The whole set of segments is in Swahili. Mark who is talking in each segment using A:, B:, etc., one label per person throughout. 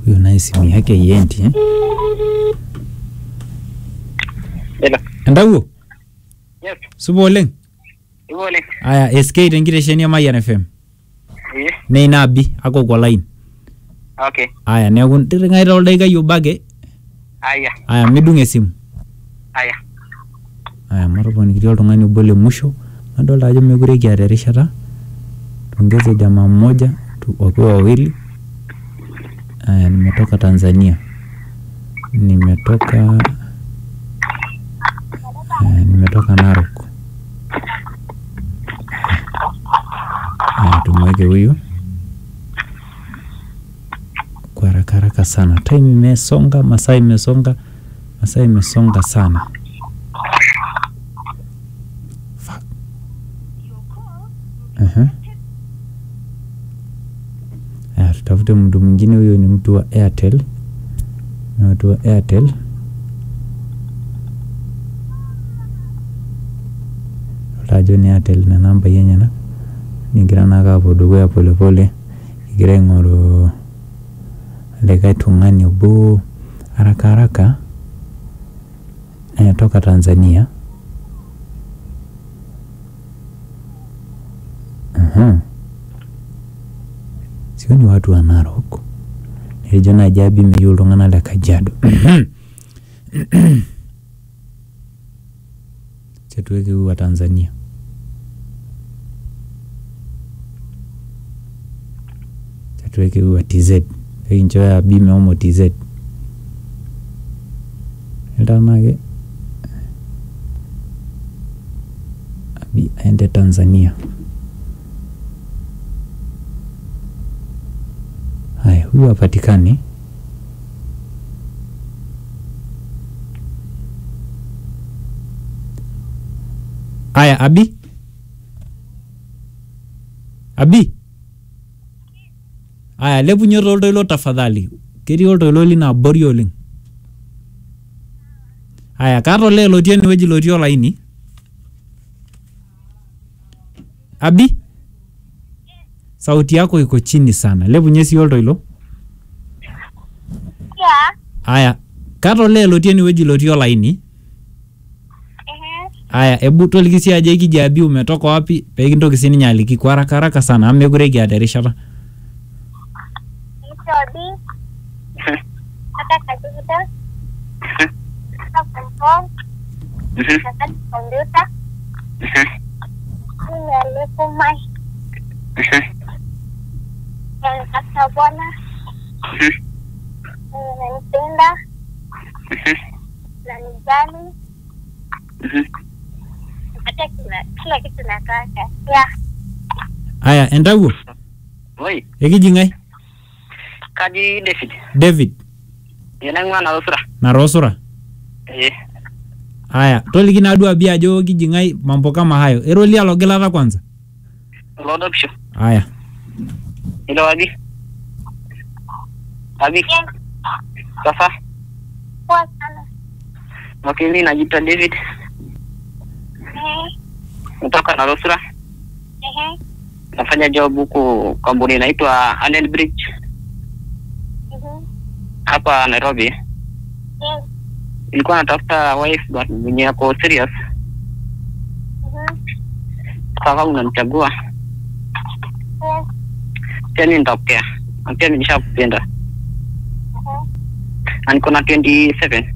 A: huyo naye simu yake iendi eh?
B: Hello.
A: entawuo
B: Yes.
A: supa oleng
B: Ivo oleng.
A: aya sk tenkitesheni e Mayian FM
B: Eh.
A: neina abi akokwa line
B: Okay.
A: aya neeku ntiring'ai toldaikai obo ake
B: Aya.
A: aya midung esimu
B: Aya.
A: aya matoponikitia oltung'ani obo le musho nadolta ajo mekure kiata erishata tuongeze jamaa mmoja tu- wakiwa wawili aya nimetoka tanzania nimetoka aya, nimetoka narok aya tumweke huyu kwa haraka haraka sana time imesonga masaa imesonga masaa imesonga sana Fuck. Aha. Aya, tutafute mtu mwingine. Huyo ni mtu wa Airtel, ni watu wa Airtel. Utajo ni Airtel na namba enyenak nigira naake apuo dukuya polepole egira aing'oru likae tung'ani obo haraka haraka eh, toka Tanzania. Aha. Sio ni watu wa Narok. Nilijo naji abi meyieu iltung'anak le Kajiado. Chetuweke huyu wa Tanzania. Chetuweke huyu wa TZ. Pekinchooyo abi mehomo TZ. Iltanake abi aende Tanzania. Haya, huyu hapatikani. Haya, Abi, Abi, haya lepunye toltoilo tafadhali, ketii oltoilo lino abori oleng. Haya, kaata olee lotii enewueji lotii olaini. Abi, sauti yako iko chini sana, lepunye sii oltoilo.
C: Yeah.
A: Haya, kaata olee lotii enewueji lotii olaini.
C: Ehe.
A: Haya, ebu toliki sii ajo ekiji Abi umetoka wapi pee kintoki sininye aliki kwa haraka haraka sana amu mekure kiata erishata.
C: Nitodi. Hata kajuda. Hata phone. Hata kompyuta. Mimi alipo mai. Yanitaka bwana. Nanipenda. Nanijali. Hata kila kila kitu nataka. Yeah.
A: Haya, entawuo
B: Oi.
A: ekiji ng'ae?
B: Kaji David.
A: David
B: Yenaing'ua narosura.
A: Narosura.
B: Eh.
A: Haya, toliki naaduo Abi ajo kiji ng'ae mambo kama hayo. Erolia logilata kwanza.
B: Lodopisho.
A: Haya,
B: Ilo Abi. Abi.
C: Yes.
B: Sasa.
C: Poa sana.
B: Okay, mimi najiita David.
C: Ehe.
B: Kutoka Narosura.
C: Ehe.
B: Nafanya job huku kampuni inaitwa Allen Bridge
C: Mhm.
B: hapa Nairobi.
C: Yes.
B: Nilikuwa natafuta wife but mwenye ako serious.
C: Mhm.
B: Sasa unanichagua.
C: Yes.
B: Pia mimi nitakupea. Na pia mimi nishakupenda.
C: Mhm.
B: Na niko na 27.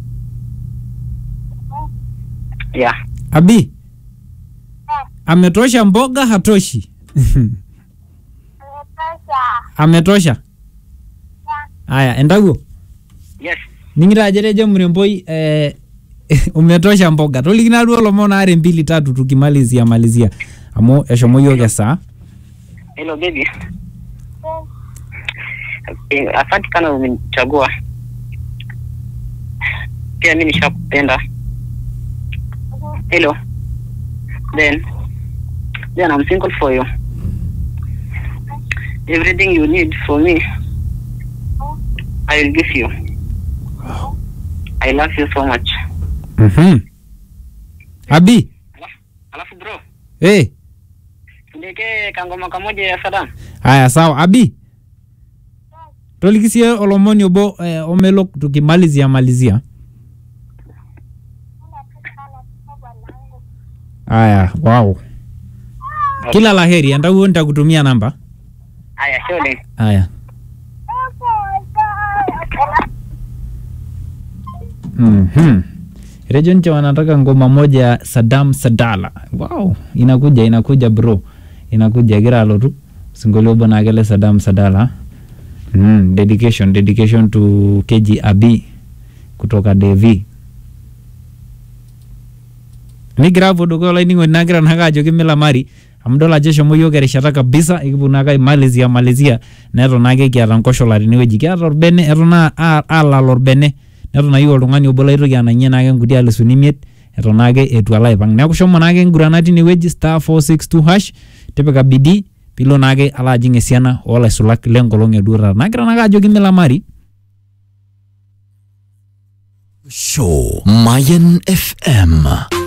B: Yeah.
A: Abi
C: Eh.
A: ametosha mboga hatoshi?
C: Nimetosha.
A: Ametosha.
C: Yeah.
A: Haya, entawuo
B: Yes.
A: ning'ira ajo etejo mremboi eh, umetosha mboga toliki naaduo lomon aare mbili tatu tukimalizia malizia amu eshomo yiok esaa
B: Hello baby.
C: Yes.
B: Eh, Asante kana umenichagua. Pia mimi nishakupenda.
C: Mhm.
B: Hello. Then, then I'm single for you. Everything you need for me, I will give you. I love you so much.
A: Mhm. Abi
B: Alafu, alafu bro,
A: eh,
B: niwekee kangoma kamoja ya Saddam.
A: haya sawa Abi toliki sie olomoni obo eh, omelok tukimalizia malizia aya wow kila laheri entawuo nitakutumia namba
B: Aya, shole.
A: aya Mhm. Rejo nche wanataka ngoma moja ya Saddam Sadala. Wow, inakuja inakuja bro. Inakuja gira alotu. Singolio bona akele Saddam Sadala. Mm, dedication dedication to KG Abi kutoka Devi. Nigira hapo dugo olainining'oni nagira nake ajoki mila mari amu idol ajo eshomo yiok erishata kabisa ekipuo naake aimalizia malizia neton naake kiata nkoshola tenewueji kiata orbene eton a- a- alala orbene neton ayieu oltung'ani obo laitoki anang'ie naake nkuti alisuni imiet eton naake etu alo aipang neeku shomo naake ngurana tinewueji star 462 hash tipika bidii pilo naake alo ajing esiana oolaisulak lenkolong eduo taata nagira naake ajoki milamari
D: Show Mayan FM